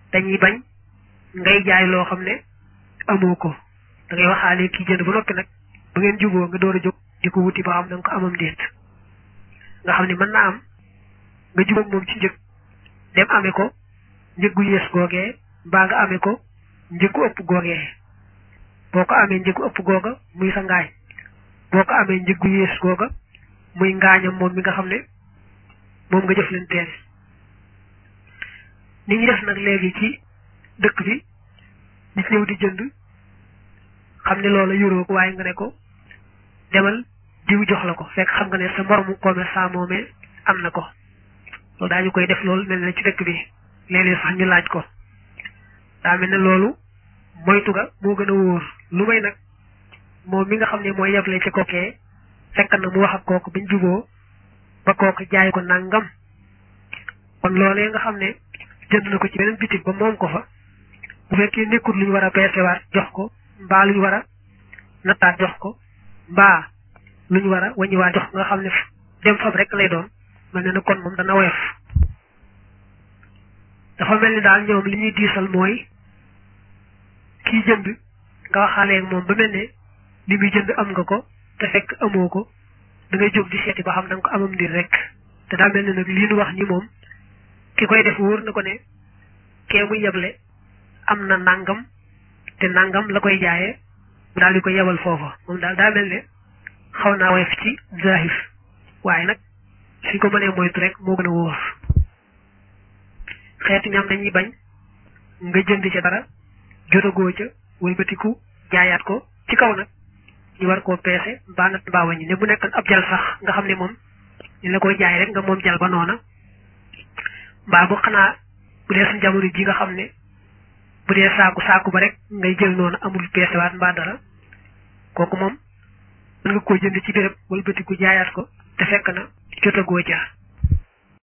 dañuy bañ ngay jaay loo xam ne amoo ko da ngay waxaale kii jënd ba noppi nag ba ngeen juboo nga door a jóg di ko wuti ba xam da nga ko amam déet nga xam ne mën naa am nga jubóog moom ci njëg dem amee ko njëggu yées googee mbaa nga amee ko njëggu ëpp googee boo ko amee njëggu ëpp googa muy sa ngaañ boo ko amee njëggu yées googa muy ngaañam moom mi nga xam ne moom nga jëf leen teen ni ñu def nag léegi ci dëkk bi nit ñëw di jënd xam ne loola yoroo ko waaye nga ne ko demal diw jox la ko fekk xam nga ne sa moromu commerçant moomee am na ko loolu daañu koy def loolu mel na ci dëkk bi léeg-léeg sax ñu laaj ko daa mel ne loolu moytu ga moo gën a wóor lu may nag moom mi nga xam ne mooy yeble ci kookee fekk na mu wax ak kooku bañ juboo ba kooku jaay ko nangam kon loolee nga xam ne jënd na ko ci beneen bitig ba moom ko fa bu fekkee nekkul lu ñu war a peesewaat jox ko mbaa lu ñu war a nattaat jox ko mbaa lu ñu war a waññiwaat jox nga xam ne dem fab rek lay doon mel ne na kon moom dana woyof dafa mel ni daal ñoom li ñuy diisal mooy kii jënd nga waxaaleeg moom ba mel ne li muy jënd am nga ko te fekk amoo ko da ngay jóg di seeti ba xam da nga ko amam ndir rek te daa mel ne nag lii nu wax ni moom ki koy def wóor na ko ne kee muy yeble am na nangam te nangam la koy jaayee mu daal di ko yebal foofa moom daal daa mel ne xaw naa woyof ci zahir waaye nag suñ ko mënee moytu rek moo gën a wóor xeetu ñam dañuy bañ nga jënd ca dara jotagoo ca wëlbatiku jaayaat ko ci kaw nag ñu war koo peese mbaa nat mbaa waññi ne bu nekkoon ab jal sax nga xam ne moom ñu la koy jaay rek nga moom jal ba noona mbaa bu xanaa bu dee suñ jamono ji nga xam ne bu dee saaku saaku ba rek ngay jël noonu amul peesewaat mbaa dara kooku moom mën nga koo jënd ci béréb wëlbatiku jaayaat ko te fekk na jotagoo ca